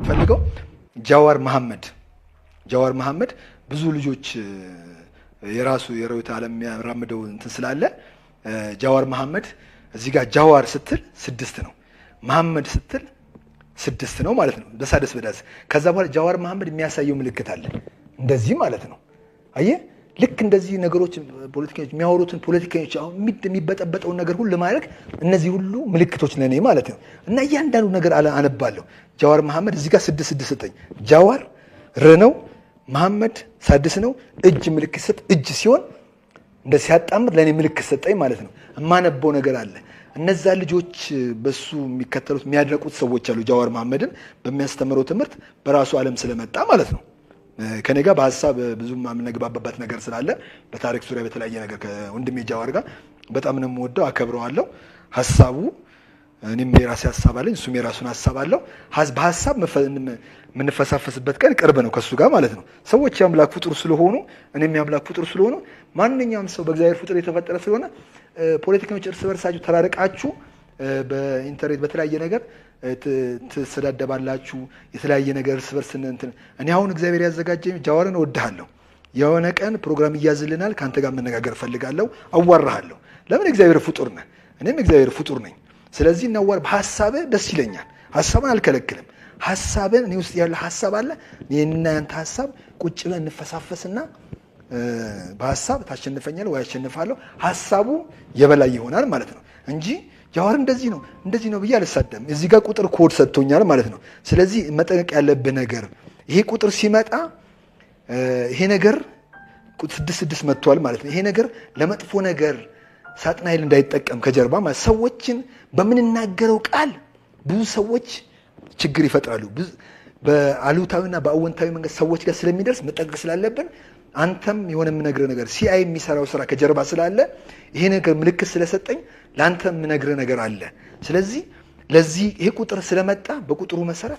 ፈልገው ጃዋር መሐመድ ጃዋር መሐመድ ብዙ ልጆች እ፣ የራሱ የርዕዮተ ዓለም የሚያራምደው እንትን ስላለ እ፣ ጃዋር መሐመድ እዚህ ጋር ጃዋር ስትል ስድስት ነው፣ መሐመድ ስትል ስድስት ነው ማለት ነው። በሳደስ በዳስ ከዛ በኋላ ጃዋር መሐመድ የሚያሳየው ምልክት አለ እንደዚህ ማለት ነው። አየህ ልክ እንደዚህ ነገሮች ፖለቲከኞች የሚያወሩትን ፖለቲከኞች አሁን የሚድ- የሚበጠበጠውን ነገር ሁሉ ለማድረግ እነዚህ ሁሉ ምልክቶች ለእኔ ማለት ነው። እና እያንዳንዱ ነገር አለ- አነባለሁ። ጃዋር መሐመድ እዚህ ጋር ስድስት ስድስት ሰጠኝ። ጃዋር ር ነው፣ መሐመድ ሳድስ ነው። እጅ ምልክት ሰጥ እጅ ሲሆን እንደ ሲያጣምር ለእኔ ምልክት ሰጠኝ ማለት ነው። የማነበው ነገር አለ። እነዛ ልጆች በሱ የሚከተሉት የሚያድነቁት ሰዎች አሉ። ጃዋር መሐመድን በሚያስተምረው ትምህርት በራሱ ዓለም ስለመጣ ማለት ነው። ከኔ ጋር በሀሳብ ብዙም የምንግባባበት ነገር ስላለ በታሪክ ዙሪያ በተለያየ ነገር ከወንድሜ ጃዋር ጋር በጣም ነው የምወደው፣ አከብረዋለሁ። ሀሳቡ እኔም የራሴ ሀሳብ አለኝ፣ እሱም የራሱን ሀሳብ አለው። ሀዝ- በሀሳብ መፈ- የምንፈሳፈስበት ቀን ቅርብ ነው ከእሱ ጋር ማለት ነው። ሰዎች የአምላክ ፍጡር ስለሆኑ እኔም የአምላክ ፍጡር ስለሆኑ ማንኛውም ሰው በእግዚአብሔር ፍጡር የተፈጠረ ስለሆነ እ፣ ፖለቲከኞች እርስ በርሳችሁ ተራርቃችሁ እ፣ በኢንተርኔት በተለያየ ነገር እ፣ ት- ትሰዳደባላችሁ። የተለያየ ነገር እርስ በርስ እንትን እኔ አሁን እግዚአብሔር ያዘጋጀኝ ጃዋርን እወድሃለሁ የሆነ ቀን ፕሮግራም እያዝልናል ከአንተ ጋር መነጋገር እፈልጋለሁ፣ አዋራሃለሁ። ለምን እግዚአብሔር ፍጡር ነህ፣ እኔም እግዚአብሔር ፍጡር ነኝ። ስለዚህ እናዋር በሀሳብህ ደስ ይለኛል። ሀሳብን አልከለክልም። ሀሳብን እኔ ውስጥ ያለ ሀሳብ አለ። እኔና ያንተ ሀሳብ ቁጭ ብለን እንፈሳፈስና እ፣ በሀሳብ ታሸንፈኛል ወይ አሸንፋለሁ፣ ሀሳቡ የበላይ ይሆናል ማለት ነው እንጂ ጃዋር እንደዚህ ነው እንደዚህ ነው ብዬ አልሳደም። እዚህ ጋር ቁጥር ኮድ ሰጥቶኛል ማለት ነው። ስለዚህ መጠንቀቅ ያለብህ ነገር ይሄ ቁጥር ሲመጣ እ፣ ይሄ ነገር ቁ- ስድስት ስድስት መጥቷል ማለት ነው። ይሄ ነገር ለመጥፎ ነገር ሳጥናኤል እንዳይጠቀም ከጀርባ ማለት ሰዎችን በምንናገረው ቃል ብዙ ሰዎች ችግር ይፈጥራሉ። ብዙ በአሉታዊና በአወንታዊ መንገድ ሰዎች ጋር ስለሚደርስ መጠንቀቅ ስላለብን አንተም የሆነ የምነግርህ ነገር ሲአይ የሚሰራው ስራ ከጀርባ ስላለ ይሄ ነገር ምልክት ስለሰጠኝ ለአንተ የምነግርህ ነገር አለ። ስለዚህ ለዚህ ይሄ ቁጥር ስለመጣ በቁጥሩ መሰረት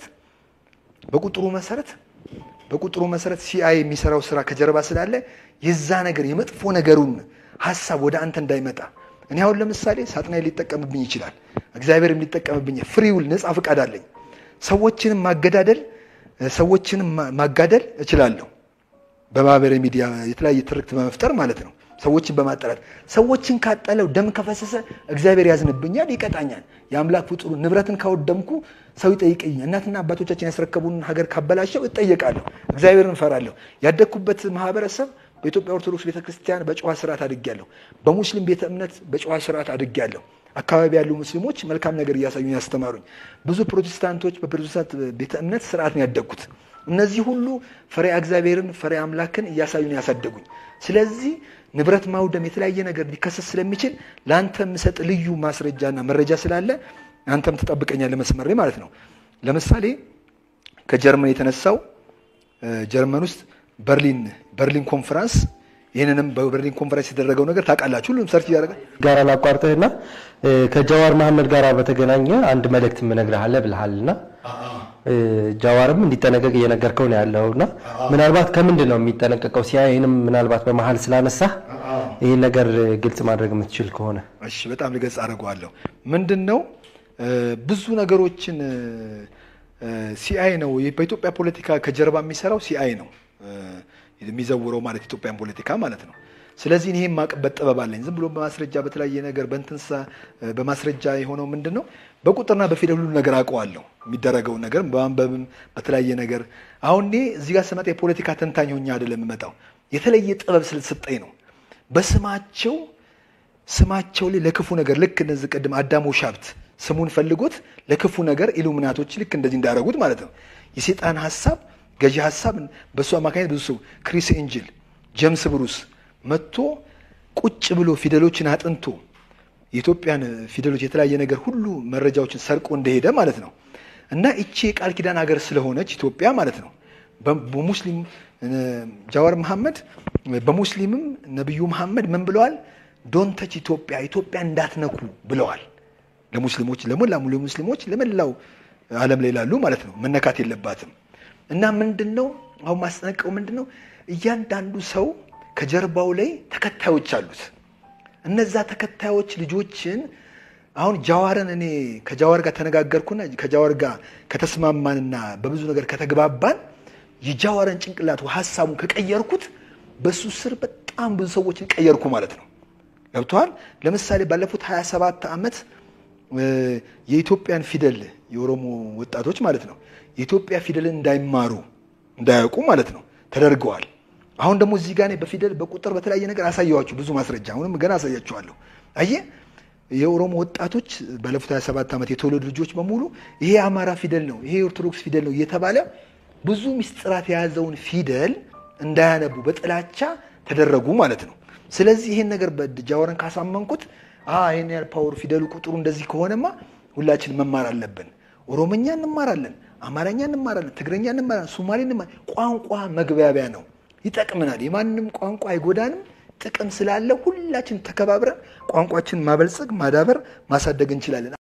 በቁጥሩ መሰረት በቁጥሩ መሰረት ሲአይ የሚሰራው ስራ ከጀርባ ስላለ የዛ ነገር የመጥፎ ነገሩን ሀሳብ ወደ አንተ እንዳይመጣ እኔ አሁን ለምሳሌ ሳጥናኤል ሊጠቀምብኝ ይችላል፣ እግዚአብሔርም ሊጠቀምብኝ ፍሪውል ነፃ ፍቃድ አለኝ። ሰዎችንም ማገዳደል ሰዎችንም ማ- ማጋደል እችላለሁ። በማህበራዊ ሚዲያ የተለያየ ትርክት በመፍጠር ማለት ነው። ሰዎችን በማጠላት ሰዎችን ካጠለው ደም ከፈሰሰ እግዚአብሔር ያዝንብኛል፣ ይቀጣኛል። የአምላክ ፍጡሩ ንብረትን ካወደምኩ ሰው ይጠይቀኛል። እናትና አባቶቻችን ያስረከቡን ሀገር ካበላሸው እጠየቃለሁ። እግዚአብሔርን እፈራለሁ። ያደግኩበት ማህበረሰብ በኢትዮጵያ ኦርቶዶክስ ቤተክርስቲያን በጨዋ ስርዓት አድጌያለሁ። በሙስሊም ቤተ እምነት በጨዋ ስርዓት አድጌያለሁ። አካባቢ ያሉ ሙስሊሞች መልካም ነገር እያሳዩኝ ያስተማሩኝ። ብዙ ፕሮቴስታንቶች በፕሮቴስታንት ቤተ እምነት ስርዓት ነው ያደግኩት። እነዚህ ሁሉ ፈሪሃ እግዚአብሔርን ፈሪሃ አምላክን እያሳዩን ያሳደጉኝ። ስለዚህ ንብረት ማውደም የተለያየ ነገር ሊከሰት ስለሚችል ለአንተ የምሰጥ ልዩ ማስረጃና መረጃ ስላለ አንተም ትጠብቀኛለህ መስመር ላይ ማለት ነው። ለምሳሌ ከጀርመን የተነሳው እ፣ ጀርመን ውስጥ በርሊን በርሊን ኮንፈረንስ ይህንንም በበርሊን ኮንፈረንስ የተደረገው ነገር ታውቃላችሁ። ሁሉም ሰርች እያደረገ ጋር ላቋርጥህና እ፣ ከጃዋር መሐመድ ጋር በተገናኘ አንድ መልእክት እነግርሃለሁ ብልሃልና እ፣ ጃዋርም እንዲጠነቀቅ እየነገርከው ነው ያለውና ምናልባት ከምንድን ነው የሚጠነቀቀው? ሲያይንም ምናልባት በመሀል ስላነሳ ይህን ነገር ግልጽ ማድረግ የምትችል ከሆነ እሺ በጣም ልገጽ አድርገዋለሁ። ምንድን ነው እ፣ ብዙ ነገሮችን ሲአይ ነው በኢትዮጵያ ፖለቲካ ከጀርባ የሚሰራው ሲአይ ነው እ፣ የሚዘውረው ማለት ኢትዮጵያን ፖለቲካ ማለት ነው። ስለዚህ ይሄን ማቅበት ጥበብ አለኝ። ዝም ብሎ በማስረጃ በተለያየ ነገር በእንትንሳ እ፣ በማስረጃ የሆነው ምንድን ነው በቁጥርና በፊደል ሁሉ ነገር አውቀዋለሁ። የሚደረገውን ነገር በማንበብም በተለያየ ነገር አሁን እኔ እዚህ ጋር ስመጣ የፖለቲካ ተንታኝ ሆኜ አይደለም የምመጣው የተለየ ጥበብ ስለተሰጠኝ ነው። በስማቸው ስማቸው ላይ ለክፉ ነገር ልክ እነዚህ ቅድም አዳሞ ሻብት ስሙን ፈልጎት ለክፉ ነገር ኢሉሚናቶች ልክ እንደዚህ እንዳደረጉት ማለት ነው። የሴጣን ሀሳብ ገዢ ሀሳብ በእሱ አማካኝነት ብዙ ሰው ክሪስ ኤንጅል፣ ጀምስ ብሩስ መጥቶ ቁጭ ብሎ ፊደሎችን አጥንቶ የኢትዮጵያን ፊደሎች የተለያየ ነገር ሁሉ መረጃዎችን ሰርቆ እንደሄደ ማለት ነው። እና እቺ የቃል ኪዳን ሀገር ስለሆነች ኢትዮጵያ ማለት ነው በ- በሙስሊም እ፣ ጃዋር መሐመድ በሙስሊምም ነቢዩ መሐመድ ምን ብለዋል? ዶንተች ኢትዮጵያ ኢትዮጵያ እንዳትነኩ ብለዋል። ለሙስሊሞች ለሞላ ሙሉ ሙስሊሞች ለመላው ዓለም ላይ ላሉ ማለት ነው መነካት የለባትም። እና ምንድን ነው አሁን ማስጠነቀው ምንድን ነው እያንዳንዱ ሰው ከጀርባው ላይ ተከታዮች አሉት። እነዛ ተከታዮች ልጆችን አሁን ጃዋርን እኔ ከጃዋር ጋር ተነጋገርኩና ከጃዋር ጋር ከተስማማንና በብዙ ነገር ከተግባባን የጃዋርን ጭንቅላቱ ሀሳቡን ከቀየርኩት በሱ ስር በጣም ብዙ ሰዎችን ቀየርኩ ማለት ነው። ገብተዋል። ለምሳሌ ባለፉት 27 ዓመት የኢትዮጵያን ፊደል የኦሮሞ ወጣቶች ማለት ነው የኢትዮጵያ ፊደልን እንዳይማሩ እንዳያውቁ ማለት ነው ተደርገዋል። አሁን ደግሞ እዚህ ጋር እኔ በፊደል በቁጥር በተለያየ ነገር አሳየዋችሁ ብዙ ማስረጃ አሁንም ገና አሳያችኋለሁ። አየህ የኦሮሞ ወጣቶች ባለፉት 27 ዓመት የተወለዱ ልጆች በሙሉ ይሄ የአማራ ፊደል ነው፣ ይሄ የኦርቶዶክስ ፊደል ነው እየተባለ ብዙ ሚስጥራት የያዘውን ፊደል እንዳያነቡ በጥላቻ ተደረጉ ማለት ነው። ስለዚህ ይሄን ነገር ጃዋርን ካሳመንኩት ይሄን ያህል ፓወር ፊደሉ ቁጥሩ እንደዚህ ከሆነማ ሁላችን መማር አለብን። ኦሮሞኛ እንማራለን፣ አማርኛ እንማራለን፣ ትግረኛ እንማራለን፣ ሶማሌ እንማራለን። ቋንቋ መግባቢያ ነው፣ ይጠቅመናል። የማንም ቋንቋ አይጎዳንም። ጥቅም ስላለ ሁላችን ተከባብረን ቋንቋችን ማበልጸግ፣ ማዳበር፣ ማሳደግ እንችላለን።